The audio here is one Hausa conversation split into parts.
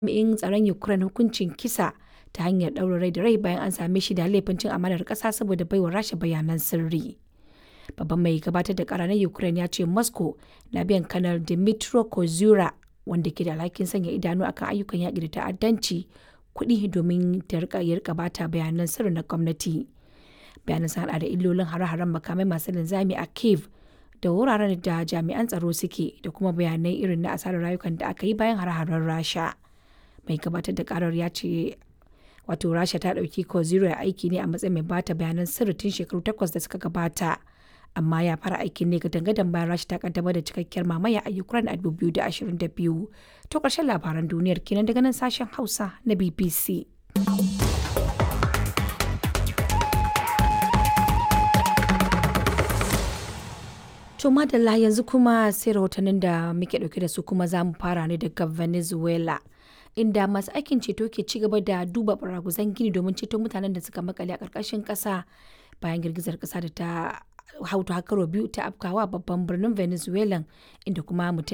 jami'in tsaron Ukraine hukuncin kisa ta hanyar ɗaurin rai da rai bayan an same shi da laifin cin amanar ƙasa saboda baiwa Rasha bayanan sirri. Babban mai gabatar da ƙara na Ukraine ya ce Moscow na biyan kanar Dmytro Kozura wanda ke da alhakin sanya idanu akan ayyukan yaƙi da ta'addanci kuɗi domin ta rika ya rika bata bayanan sirri na gwamnati. Bayanan sun hada da illolin hare-haren makamai masu linzami a Kiev da wuraren da jami'an tsaro suke da kuma bayanai irin na asarar rayukan da aka yi bayan hare-haren Rasha. Mai gabatar da karar ya ce wato Rasha ta ɗauki Kozura aiki ne a matsayin mai bata bayanan sirri tun shekaru takwas da suka gabata. amma ya fara aikin ne gadan bayan rashi ta kaddamar da cikakkiyar mamaya a ukraine a 2022 to ƙarshen labaran duniyar kenan daga nan sashen hausa na bbc to madalla yanzu kuma sai rahotannin da muke dauke da su kuma za mu fara ne daga venezuela inda masu aikin ceto ke ci gaba da duba baraguzan gini domin ceto mutanen da suka makale a ƙarƙashin ƙasa bayan girgizar ƙasa da ta hautu hakaro biyu ta afkawa babban birnin venezuela inda kuma mutum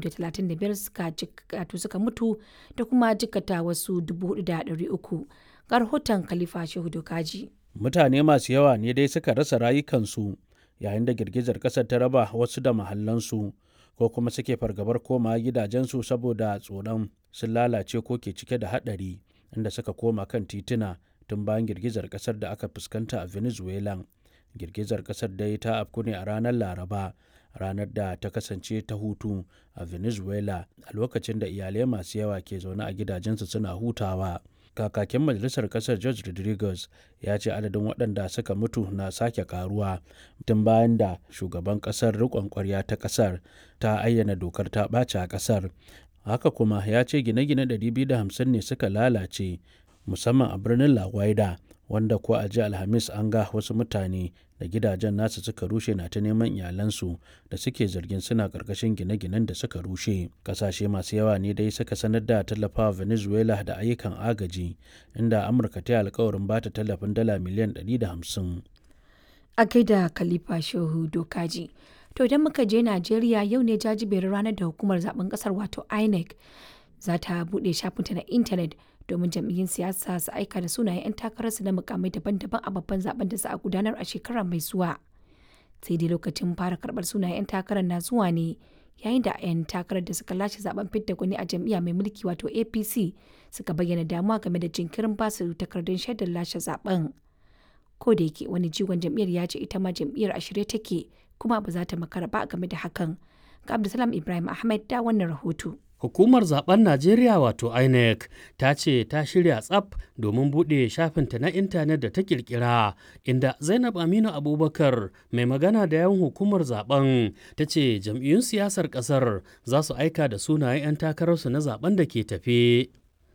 235 suka suka mutu da kuma jikata wasu 4,300 ga rahoton khalifa shehu dokaji mutane masu yawa ne dai suka rasa rayukansu yayin da girgizar ƙasar ta raba wasu da mahallansu ko kuma suke fargabar koma gidajensu saboda tsoron sun lalace ko ke cike da haɗari inda suka koma kan tituna tun bayan girgizar ƙasar da aka fuskanta a venezuela girgizar kasar dai ta afku ne a ranar laraba ranar da ta kasance ta hutu a venezuela a lokacin da iyalai masu yawa ke zaune a gidajensu suna hutawa kakakin majalisar kasar george rodriguez ya ce adadin waɗanda suka mutu na sake karuwa tun bayan da shugaban kasar riƙon ƙwarya ta kasar ta ayyana dokar ta ɓace a kasar haka kuma ya ce gine-gine 250 ne suka lalace musamman a birnin la Guaida wanda ko a ji alhamis an ga wasu mutane da gidajen nasu suka rushe na ta neman iyalansu da suke zargin suna karkashin gine-ginen da suka rushe kasashe masu yawa ne dai suka sanar da tallafawa venezuela da ayyukan agaji inda amurka ta yi alkawarin ba ta tallafin dala miliyan 150 a gaida khalifa shehu dokaji to idan muka je najeriya yau ne jajiberin ranar da hukumar zaben kasar wato inec za ta buɗe shafinta na intanet domin jam'iyyun siyasa su aika da sunayen 'yan takararsu na mukamai daban-daban a babban zaben da za a gudanar a shekara mai zuwa sai dai lokacin fara karɓar sunayen 'yan takarar na zuwa ne yayin da 'yan takarar da suka lashe zaben fidda gwani a jam'iyya mai mulki wato apc suka bayyana damuwa game da jinkirin basu takardun shaidar lashe zaben ko da yake wani jigon jam'iyyar ya ce ita ma jam'iyyar a shirye take kuma ba za ta makara ba game da hakan ga abdulsalam ibrahim ahmed da wannan rahoto Hukumar zaben Najeriya wato INEC ta ce ta shirya tsaf domin buɗe shafinta na intanet da ta kirkira inda Zainab Aminu Abubakar mai magana da yawan hukumar zaben ta ce jam'iyyun siyasar ƙasar za su aika da sunayen 'yan takararsu na zaben da ke tafe.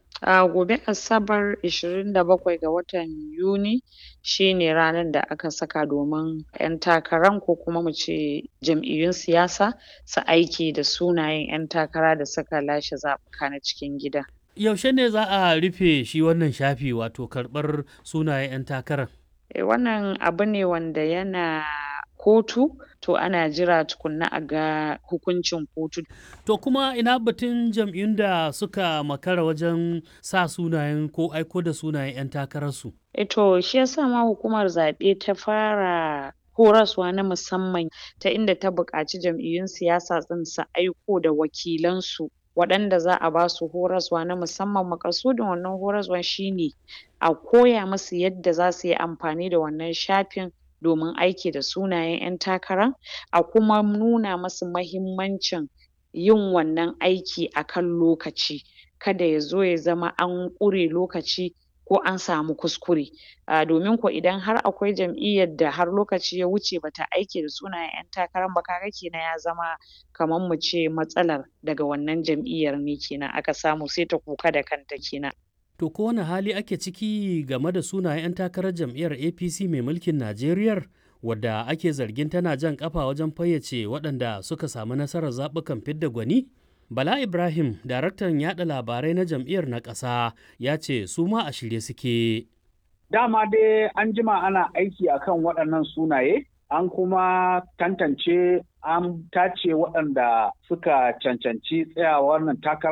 A gobe Asabar 27 ga watan Yuni shi ne ranar da aka saka domin 'yan takaran ko kuma mu ce jam'iyyun siyasa su aiki da sunayen 'yan takara da suka lashe zaɓuka na cikin gida. Yaushe ne za a rufe shi wannan shafi wato karɓar sunayen 'yan takarar? E, wannan abu ne wanda yana kotu to ana jira tukunna a ga hukuncin kotu. To kuma ina batun jam'iyyun da suka makara wajen sa sunayen ko aiko da sunayen 'yan takararsu? E to shi yasa ma hukumar zaɓe ta fara horaswa na musamman ta inda ta buƙaci jam'iyyun siyasa ɗin su aiko da wakilansu waɗanda za a ba su horaswa na musamman maƙasudin wannan horaswan shine a koya musu yadda za su yi amfani da wannan shafin domin aiki da sunayen 'yan takara a kuma nuna musu mahimmancin yin wannan aiki a kan lokaci kada ya zo ya zama an ƙure lokaci ko an samu kuskure a domin ko idan har akwai jam'iyyar da har lokaci ya wuce bata aiki da sunayen 'yan takaran ba kaga kenan ya zama kaman mu ce matsalar daga wannan jam'iyyar ne kenan aka samu sai ta kuka da kanta kenan. To ko wani hali ake ciki game da sunayen 'yan takarar jam'iyyar APC mai mulkin Najeriya wadda ake zargin tana jan kafa wajen fayyace waɗanda suka samu nasarar zaɓukan fidda gwani? Bala Ibrahim, daraktan yaɗa labarai na jam'iyyar na ƙasa, ya ce su ma a shirye suke. Dama dai an jima ana aiki akan waɗannan sunaye, an kuma tantance an tace waɗanda suka cancanci tsayawa wannan takara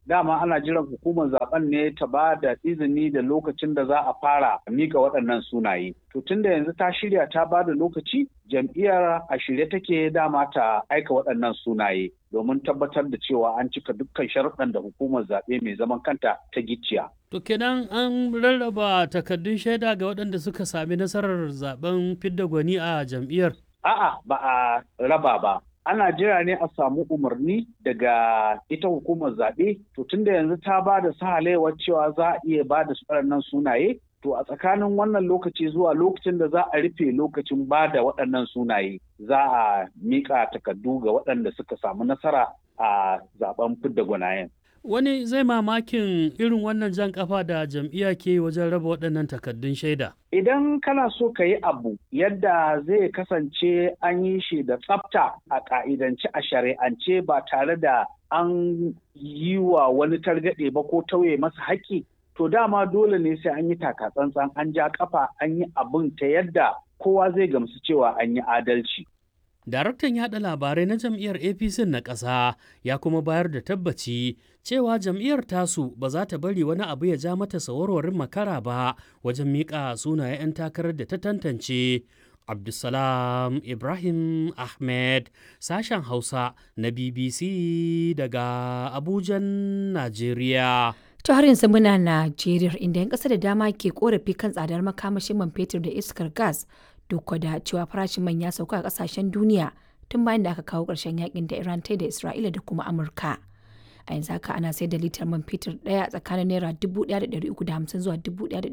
dama ana jiran hukumar zaben ne ta ba da izini da lokacin da za a fara mika waɗannan sunaye. To tun da yanzu ta shirya ta ba da lokaci jam'iyyar a shirye take dama ta aika waɗannan sunaye domin tabbatar da cewa an cika dukkan sharuɗan da hukumar zaɓe mai zaman kanta ta gicciya. To kenan an rarraba takardun shaida ga waɗanda suka sami nasarar zaben fidda gwani a jam'iyyar. A'a ba a raba ba. Ana jira ne a samu umarni daga ita hukumar zaɓe, to tunda yanzu ta ba da sahalewar cewa za a iya ba da waɗannan sunaye, to a tsakanin wannan lokaci zuwa lokacin da za a rufe lokacin ba da waɗannan sunaye, za a miƙa takardu ga waɗanda suka samu nasara a zaben fidda gwanayen. Wani zai mamakin irin wannan jan kafa da jam'iyya ke wajen raba waɗannan takardun shaida. Idan kana so ka yi abu yadda zai kasance an yi shi da tsafta a ƙa'idance a shari'ance ba tare da an yi wa wani targaɗe ba ko tauye masa haƙƙi, to dama dole ne sai an yi takatsantsan an ja kafa an yi abin ta yadda kowa zai gamsu cewa an yi adalci. Daraktan yaɗa labarai na jam'iyyar APC na ƙasa ya kuma bayar da tabbaci cewa jam'iyyar tasu ba za ta bari wani abu ya ja mata sawarwarin makara ba wajen miƙa sunayen 'yan takarar da ta tantance. Abdulsalam Ibrahim Ahmed sashen Hausa na BBC daga Abujan, Najeriya. To har yanzu muna Najeriya inda 'yan ƙasa da dama ke korafi kan tsadar makamashin man fetur da iskar gas duk da cewa farashin man ya sauka a kasashen duniya tun bayan da aka kawo ƙarshen yakin da Iran ta da Isra'ila da kuma Amurka. A yanzu haka ana sayar da litar man fetur ɗaya tsakanin naira 1,350 zuwa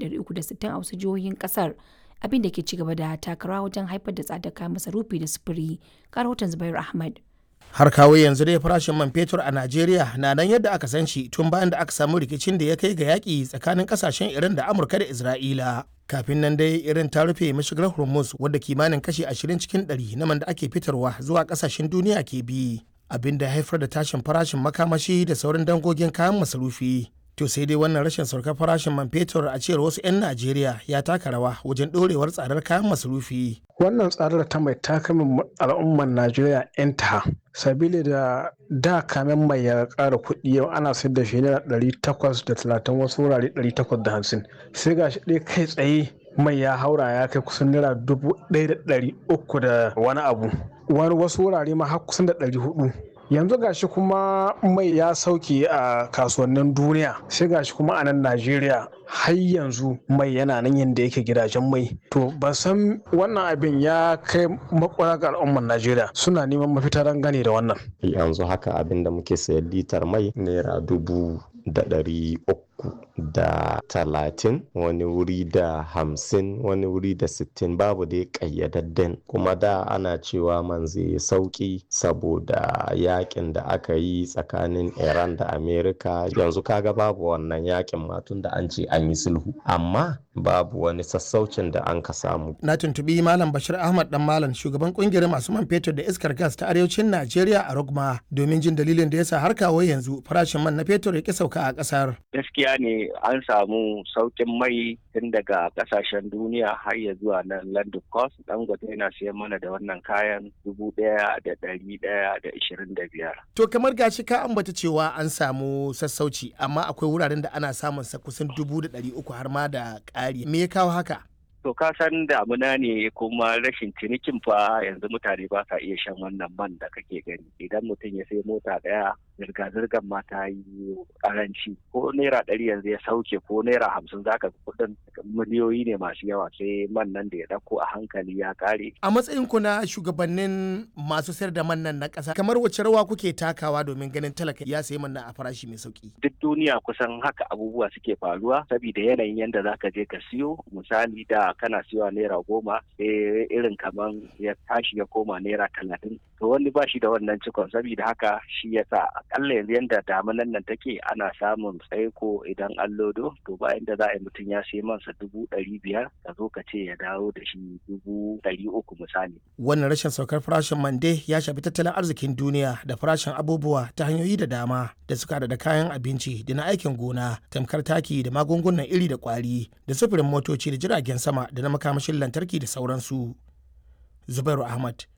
1,360 a wasu jihohin ƙasar abin da ke ci gaba da takarawa wajen haifar da tsadar kayan masarufi da sufuri. Ga rahoton Zubairu Ahmad. har kawo yanzu dai farashin man fetur a Najeriya na nan yadda aka san shi tun bayan da aka samu rikicin da ya kai ga yaƙi tsakanin ƙasashen Iran da Amurka da Isra'ila. Kafin nan dai irin ta rufe mashigar Hormuz wadda kimanin kashi 20 cikin 100 na man da ake fitarwa zuwa ƙasashen duniya ke bi. Abin da haifar da tashin farashin makamashi da sauran dangogin kayan masarufi. To sai dai wannan rashin saukar farashin man fetur a cewar wasu 'yan Najeriya ya taka rawa wajen ɗorewar tsadar kayan masarufi. Wannan tsadar ta mai takamin al'ummar Najeriya 'yan ta sabili da da kamen mai ya ƙara kuɗi yau ana sayar da shi naira ɗari takwas da talatin wasu wurare ɗari takwas da hamsin sai ga shi ɗaya kai tsaye mai ya haura ya kai kusan naira dubu ɗaya da ɗari uku da wani abu wani wasu wurare ma har kusan da ɗari hudu yanzu gashi kuma mai ya sauke a kasuwannin duniya sai gashi kuma a nan najeriya har yanzu mai yana nan yadda yake gidajen mai to ban san wannan abin ya kai makwara ga al'ummar najeriya suna neman mafita don gane da wannan yanzu haka abin da muke sayan litar mai naira dubu da ɗari uku da talatin wani wuri da hamsin wani wuri da sittin babu dai ƙayyadadden kuma da ana cewa man zai sauƙi saboda yakin da aka yi tsakanin iran da amerika yanzu kaga babu wannan yakin matun da an ce an yi sulhu amma babu wani sassaucin da an ka samu Na tuntubi Malam Bashir Ahmad dan Malam shugaban kungiyar masu man fetur da iskar gas ta arewacin Najeriya a Rogma domin jin dalilin da yasa har kawo yanzu farashin man na fetur ya ki sauka a kasar. gaskiya ne an samu saukin mai tun daga kasashen duniya har ya zuwa nan London Coast dangote yana siyan mana da wannan kayan dubu ɗaya da ɗari ɗaya da ishirin da biyar. To kamar gashi ka ambata cewa an samu sassauci amma akwai wuraren da ana samun sa kusan dubu da ɗari uku har ma da ƙari. Me ya kawo haka? To ka san damuna ne kuma rashin cinikin fa yanzu mutane ba sa iya shan wannan man da kake gani idan mutum ya sai mota ɗaya zirga-zirgar ma ta yi karanci ko naira ɗari yanzu ya sauke ko naira hamsin zaka kuɗin miliyoyi ne masu yawa sai man nan da ya ɗauko a hankali ya ƙare. A matsayin ku na shugabannin masu sayar da man nan na ƙasa kamar wace rawa kuke takawa domin ganin talaka ya sayi man nan a farashi mai sauki? Duk duniya kusan haka abubuwa suke faruwa saboda yanayin yadda zaka je ka siyo misali da kana siyowa naira goma sai irin kaman ya tashi ya koma naira talatin to wani ba shi da wannan cikon saboda haka shi yasa akalla yanzu yadda damunan nan take ana samun tsaiko idan an lodo to bayan da za a yi mutum ya sai mansa dubu ɗari biyar ka zo ka ce ya dawo da shi dubu ɗari uku misali. Wannan rashin saukar farashin mande ya shafi tattalin arzikin duniya da farashin abubuwa ta hanyoyi da dama da suka da kayan abinci da na aikin gona tamkar taki da magungunan iri da kwari da sufurin motoci da jiragen sama da na makamashin lantarki da sauransu. Zubairu Ahmad,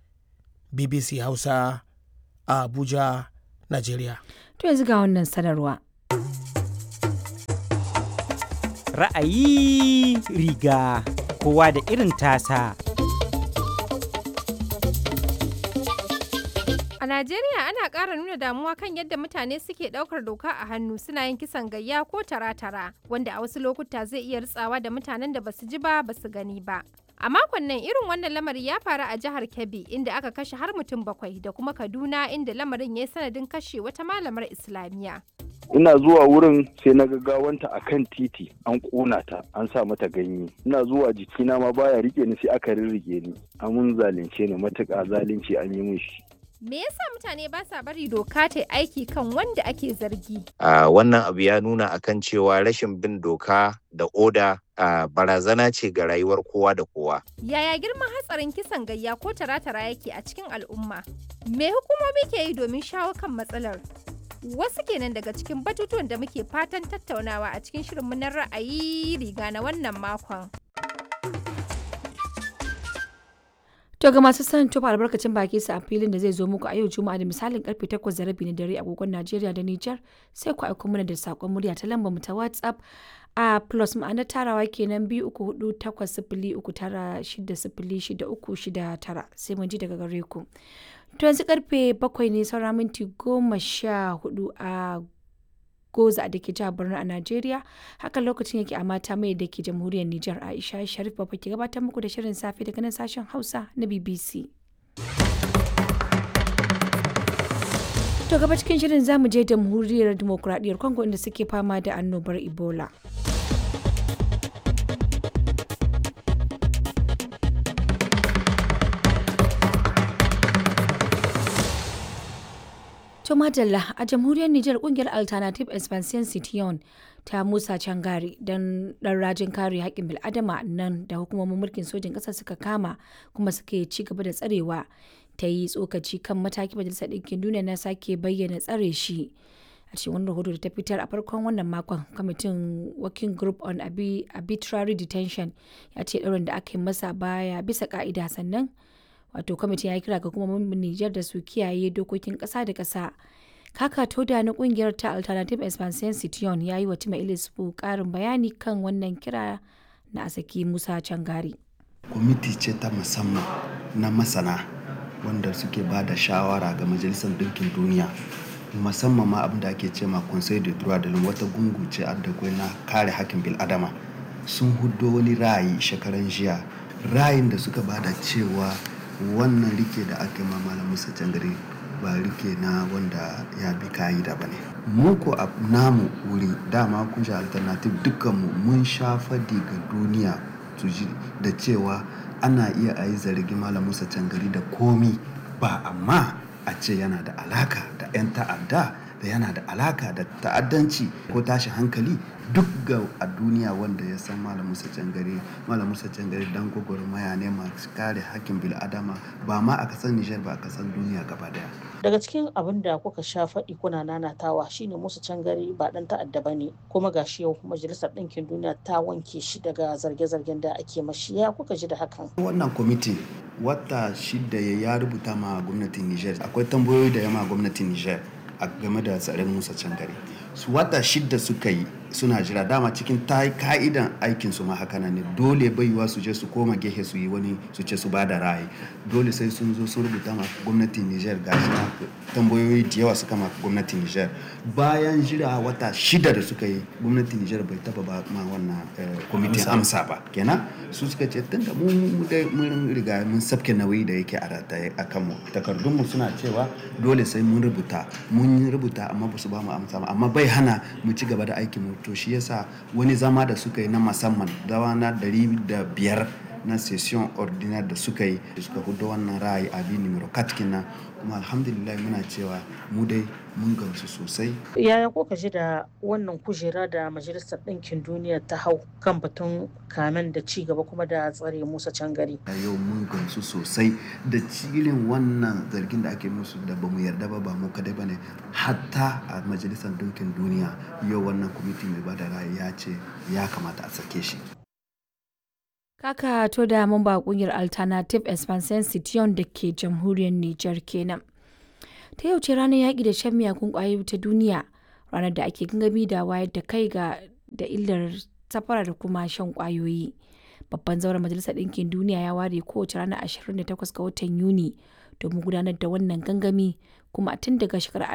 BBC Hausa, a Abuja, Najeriya. To yanzu ga wannan sanarwa. Ra'ayi riga kowa da irin tasa. A Najeriya ana ƙara nuna damuwa kan yadda mutane suke ɗaukar doka a hannu suna yin kisan gayya ko tara-tara wanda a wasu lokuta zai iya ritsawa da mutanen da basu ji ba basu gani ba. A makon nan irin wannan lamari ya faru a jihar Kebbi inda aka kashe har mutum bakwai da kuma Kaduna inda lamarin ya yi sanadin kashe wata malamar Islamiyya. ina zuwa wurin sai na gaggawanta a kan titi an ƙona ta an sa mata ganye ina zuwa jikina ma baya rike ni sai aka rirrige ni amun zalunce ni matuƙa zalunci an yi min shi Me yasa mutane ba sa bari doka ta aiki kan wanda ake zargi? Uh, wannan abu ya nuna akan cewa rashin bin doka da oda uh, barazana ce ga rayuwar kowa da kowa. Yaya girman hatsarin kisan gayya ko tara-tara yake a cikin al'umma? Me hukumomi ke yi domin shawo kan matsalar? Wasu kenan daga cikin batutuwan da muke fatan tattaunawa a cikin shirinmu na ra'ayi riga na wannan makon. To ga masu son tofa albarkacin baki su a filin da zai zo muku a yau Juma'a da misalin karfe 8 da rabi na dare agogon Najeriya da Nijar sai ku aiko mana da sakon murya ta lambar mu ta WhatsApp a plus ma'anar tarawa kenan biyu uku hudu takwas sifili uku tara shida sifili shida uku shida tara sai mun ji daga gare ku. To yanzu karfe bakwai ne saura minti goma sha hudu a Goza da ke jihar Borno a Najeriya. Haka lokacin yake a mata mai da ke jamhuriyar Nijar Aisha Sharif Baba ke gabatar muku da shirin safe daga nan sashen Hausa na BBC. To gaba cikin shirin zamu je jamhuriyar demokuraɗiyyar Congo inda suke fama da annobar Ebola. To Madalla a jamhuriyar Nijar kungiyar Alternative Expansion Citiyon ta Musa Cangari don dan rajin kare haƙƙin bil'adama nan da hukumomin mulkin sojin ƙasar suka kama kuma suke ci gaba da tsarewa ta yi tsokaci kan mataki majalisar ɗinkin duniya na sake bayyana tsare shi. A cikin wani rahoto da ta fitar a farkon wannan makon kwamitin working group on arbitrary detention ya ce ɗaurin da aka yi masa baya bisa ka'ida sannan wato kwamitin ya kira ga hukumomin Nijar da su kiyaye dokokin ƙasa da ƙasa. Kaka Toda na kungiyar ta Alternative Expansion Citiyon ya yi wa Tima Ilisfu ƙarin bayani kan wannan kira na Asaki Musa Cangari. Kwamiti ce ta musamman na masana wanda suke ba da shawara ga Majalisar Dinkin Duniya musamman ma abin da ake ce ma Conseil de droit de l'homme wata gungu ce da na kare hakkin bil'adama sun hudo wani ra'ayi shekaran jiya ra'ayin da suka bada cewa wannan rike da aka ma malam musa cangare ba rike na wanda ya bi ka'ida ba ne mu ko a namu wuri dama kun sha alternative dukkanmu mun sha fadi ga duniya da cewa ana iya a yi zargi malam musa cangari da komi ba amma a ce yana da alaka da 'yan ta'adda da yana da alaka da ta'addanci ko tashi hankali duk ga a duniya wanda ya san malam musa cangare malam musa cangare dan gwagwarmaya ne masu kare hakkin bil'adama ba ma a kasan nijar ba a kasan duniya gaba daya daga cikin abin da kuka sha faɗi kuna nanatawa shine musu cangare ba dan ta'adda bane kuma gashi yau majalisar ɗinkin duniya ta wanke shi daga zarge-zargen da ake mashi ya kuka ji da hakan wannan kwamiti wata shida ya rubuta ma gwamnatin nijar akwai tambayoyi da yama gwamnatin nijar a game da tsaron musa cangare su wata shida suka yi suna jira dama cikin ta ka'idan aikin su ma haka ne dole baiwa su je su koma gehe su yi wani su ce su ba da ra'ayi dole sai sun zo sun rubuta ma gwamnatin Niger ga tambayoyi da yawa suka ma gwamnatin Niger bayan jira wata shida da suka yi gwamnatin Niger bai taba ba ma wannan kwamitin amsa ba kenan su suka ce tun da mun riga mun sabke nauyi da yake a rataye a kanmu takardunmu suna cewa dole sai mun rubuta mun rubuta amma ba su ba mu amsa ba amma bai hana mu ci gaba da aikin mu to shi yasa wani zama da suka yi na musamman dawa na dari da biyar na session ordinaire da suka yi da suka hudu wannan ra'ayi abi numero katkin nan kuma alhamdulillah muna cewa mu dai mun gamsu sosai yaya ko ka ji da wannan kujera da majalisar ɗinkin duniya ta hau kan batun kamen da ci gaba kuma da tsare musa can gari yau mun gamsu sosai da cilin wannan zargin da ake musu da ba mu yarda ba ba mu kadai ba ne hatta a majalisar ɗinkin duniya yau wannan kwamiti mai bada ra'ayi ya ce ya kamata a sake shi Kaka to da mamba kungiyar Alternative Expansion Citiyon da ke jamhuriyar Nijar kenan. Ta yau ce ranar yaƙi da shan miyagun ƙwayoyi ta duniya, ranar da ake gangami da wayar da kai ga da illar safara da kuma shan kwayoyi. Babban zauren Majalisar Ɗinkin Duniya ya ware kowace ranar 28 ga watan Yuni domin gudanar da wannan gangami kuma tun daga shekarar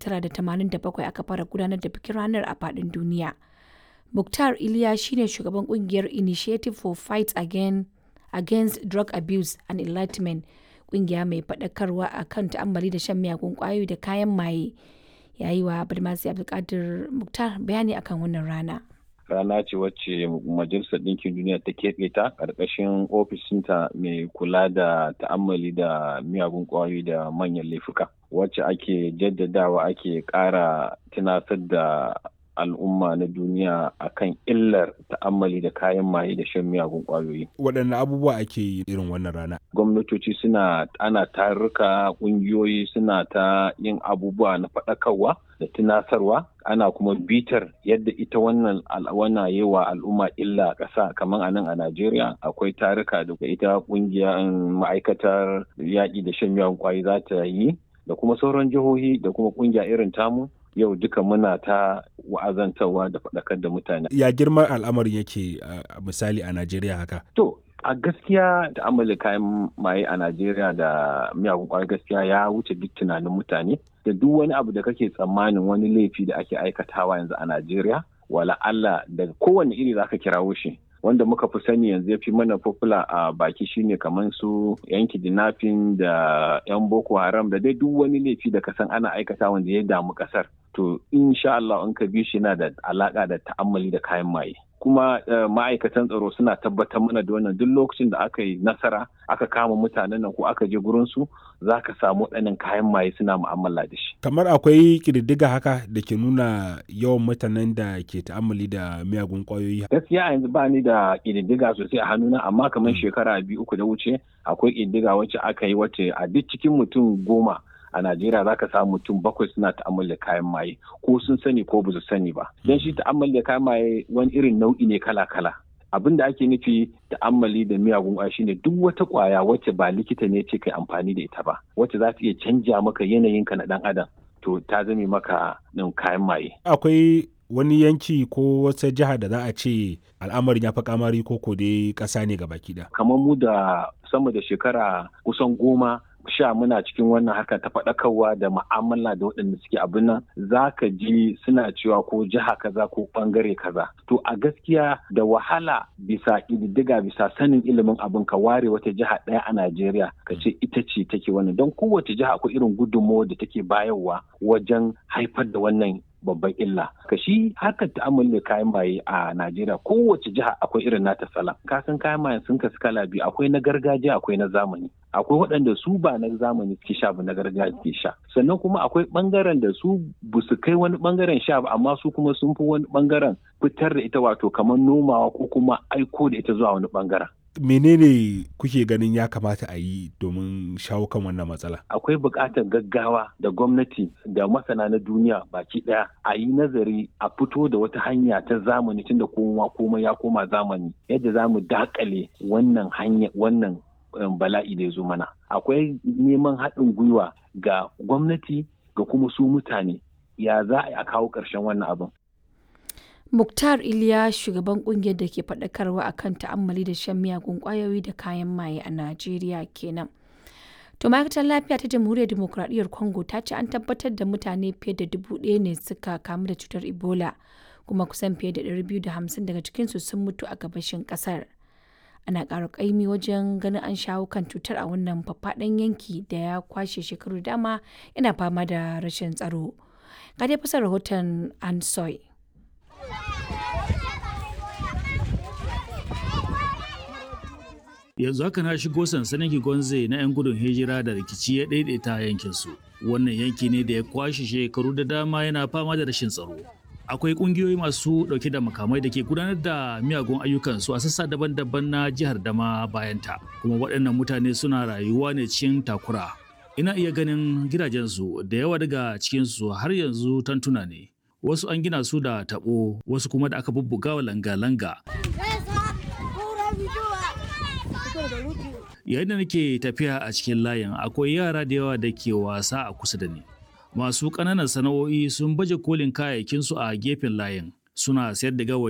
1987 aka fara gudanar da bikin ranar a faɗin duniya. Mukhtar Iliya shine shugaban kungiyar Initiative for Fight Again, Against Drug Abuse and Enlightenment, kungiya mai faɗakarwa a kan ta'ammali da shan miyagun ƙwayoyi da kayan maye. Ya yi wa Badmasi Abdulkadir Mukhtar bayani akan wannan rana. rana ce wacce majalisar ɗinkin duniya ta keɓe ta ƙarƙashin ofishinta mai kula da ta'ammali da miyagun ƙwayoyi da manyan laifuka wacce ake jaddadawa ake ƙara tunasar da al'umma na duniya akan illar ta'ammali da kayan maye da shan miyagun ƙwayoyi. waɗanne abubuwa ake yi irin wannan rana gwamnatoci suna ana tarurruka ƙungiyoyi suna ta yin abubuwa na faɗakarwa da tunasarwa ana kuma bitar yadda ita wannan wannan yi wa al'umma illa ƙasa kamar a nan a Najeriya akwai taruka da ita ƙungiyar ma'aikatar yaƙi da shan miyagun ƙwayoyi za ta yi da kuma sauran jihohi da kuma ƙungiya irin tamu yau duka muna ta wa'azantarwa da faɗakar da mutane. ya girman al'amarin yake a misali a Najeriya haka To a gaskiya da amala kayan maye a Najeriya da miyagun ƙwayar gaskiya ya wuce duk tunanin mutane da duk wani abu da kake tsammanin wani laifi da ake aikatawa yanzu a Najeriya wala Allah da kowane iri zaka kirawo shi wanda muka fi sani yanzu ya fi mana popular a baki shine kamar su yan kidnapping da yan boko haram da dai duk wani laifi da kasan ana aikata wanda ya damu kasar to insha Allah in ka bi shi yana da alaka da ta'ammali da kayan maye kuma ma'aikatan tsaro suna tabbatar mana da wannan duk lokacin da aka yi nasara aka kama mutanen nan ko aka je gurin su za ka samu waɗannan kayan maye suna mu'amala da shi kamar akwai ƙididdiga haka da ke nuna yawan mutanen da ke ta'ammali da miyagun ƙwayoyi gaskiya yanzu ba ni da ƙididdiga sosai a hannuna amma kamar shekara biyu uku da wuce akwai ƙididdiga wacce aka yi wacce a duk cikin mutum goma a Najeriya za ka samu mutum bakwai suna ta'ammali da kayan maye ko sun sani ko ba su sani ba. Don shi ta'ammali da kayan maye wani irin nau'i ne kala-kala. Abin da ake nufi ta'ammali da miyagun ƙwaya shine duk wata ƙwaya wacce ba likita ne ce kai amfani da ita ba, wacce za ta iya canja maka yanayinka na ɗan adam. To ta zame maka ɗin kayan maye. Akwai wani yanki ko wata jiha da za a ce al'amarin ya fi kamari ko ko dai ƙasa ne gabaki ɗaya. Kamar mu da sama da shekara kusan goma sha muna cikin wannan haka ta faɗakarwa da ma'amala da waɗanda suke abin nan za ka ji suna cewa ko jiha kaza ko ɓangare kaza to a gaskiya da wahala bisa ƙididdiga bisa sanin ilimin abin ka ware wata jiha ɗaya a Najeriya ka ce ita ce take wannan don kowace jiha akwai irin gudunmawar da take bayarwa wajen haifar da wannan babban illa ka shi harkar ta'amali da kayan maye a Najeriya kowace jiha akwai irin nata salon kasan kayan maye sun kasu kala biyu akwai na gargajiya akwai na zamani akwai waɗanda su ba na zamani suke sha ba na gargajiya suke sha sannan kuma akwai ɓangaren da su ba su kai wani ɓangaren sha ba amma su kuma sun fi wani ɓangaren fitar da ita wato kamar nomawa ko kuma aiko da ita zuwa wani ɓangaren menene kuke ganin ya kamata a yi domin shawo kan wannan matsala akwai buƙatar gaggawa da gwamnati da masana na duniya baki ɗaya a yi nazari a fito da wata hanya ta zamani tunda kowa komai ya koma zamani yadda za mu dakale wannan hanya wannan bala'i da ya zo mana akwai neman haɗin gwiwa ga gwamnati ga kuma su mutane ya za a kawo ƙarshen wannan abin Muktar Iliya shugaban kungiyar da ke faɗakarwa akan ta'ammali da shan miyagun ƙwayoyi da kayan maye a Najeriya kenan. To ma'aikatar lafiya ta Jamhuriyar Dimokuraɗiyyar Congo ta ce an tabbatar da mutane fiye da dubu ɗaya ne suka kamu da cutar Ebola kuma kusan fiye da ɗari biyu da hamsin daga cikinsu sun mutu a gabashin ƙasar. Ana ƙara ƙaimi wajen ganin an shawo kan cutar a wannan faffaɗan yanki da ya kwashe shekaru dama yana fama da rashin tsaro. Ga dai fasar rahoton Ansoy. yanzu haka na shigo sansanin Kigonze na 'yan gudun hijira da rikici ya daidaita yankinsu. Wannan yanki ne da ya kwashe shekaru da dama yana fama da rashin tsaro. Akwai kungiyoyi masu dauke da makamai da ke gudanar da miyagun ayyukansu a sassa daban-daban na jihar Dama bayanta. Kuma waɗannan mutane suna rayuwa ne cikin takura. Ina iya ganin gidajensu da yawa daga cikinsu har yanzu tantuna ne. Wasu an gina su da taɓo, wasu kuma da aka bubbuga wa langa-langa. yayin da nake tafiya a cikin layin akwai yara da yawa da ke wasa a kusa da ni masu ƙananan sana'o'i sun baje kolin kayayyakinsu a gefen layin suna sayar da gawayi